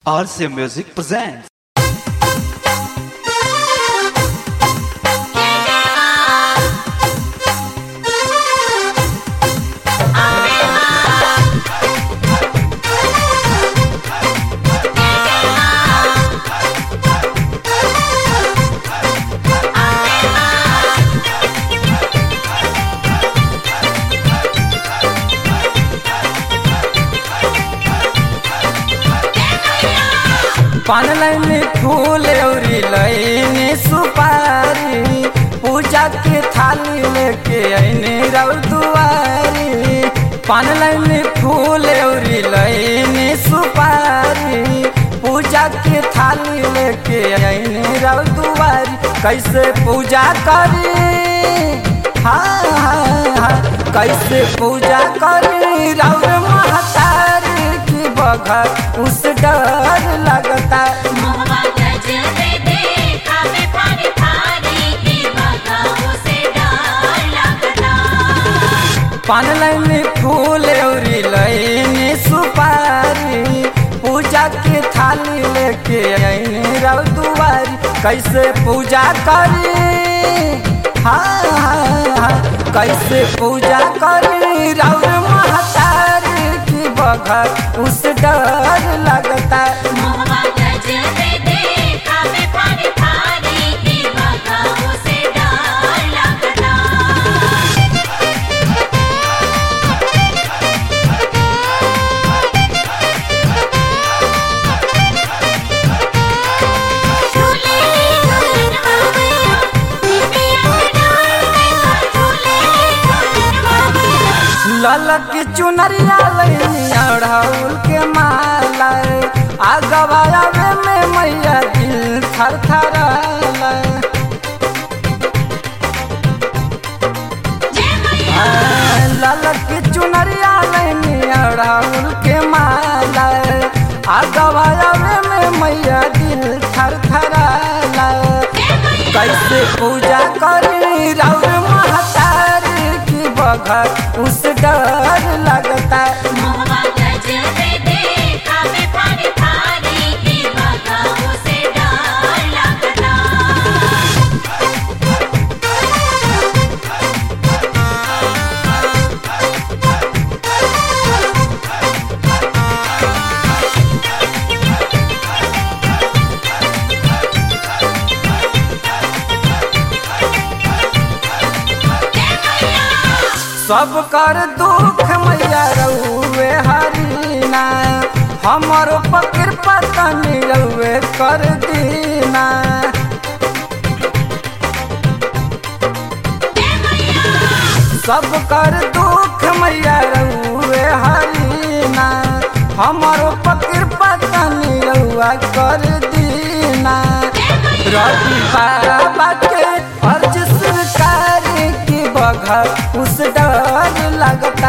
RCA Music presents. पान लैनी फूल औरी लैनी सुपारी पूजा के थाली लेके ऐनी रौ दुआरी पान लैनी फूल औरी लैनी सुपारी पूजा के थाली लेके ऐनी रौ दुआरी कैसे पूजा करी हाँ हाँ हाँ कैसे पूजा करी रौर महतारी की बघर उस डर लगता मोहवा गजबे देखा में पानी थारी की बगाओ से डर लगता पान लैनी फूल औरी लैनी सुपारी पूजा के थाली लेके ऐनी रौ दुआरी कैसे पूजा करी हाँ हाँ हाँ कैसे पूजा करी रौर महतारी की बघर उस डर लगता मोहवा गजबे देखा में पानी थारी की बगाओ से डर लगता झूले झूलन बाबा बिटिया डाल झूले झूलन बाबा ललक चुनरिया लैनी अढ़ौल के माला आगवावे में मैया दिल थर थर जय मैया ललक चुनरिया लैनी अढ़ौल के माला आगवावे में मैया दिल थर थर जय मैया कैसे पूजा करी रौर महतारी की बघर उस डर लगता मोहवा गजबे देखा में पानी थारी की बगाओ से डर लगता सब कर दुख मैया रउए हरीना हमर पकिर पतनी रउए कर दीना सब कर दुख मैया रउए हरीना हमर पकिर पतनी रउआ कर दीना रवि बाबा के अर्ज सरकार की बघर उस डर लगता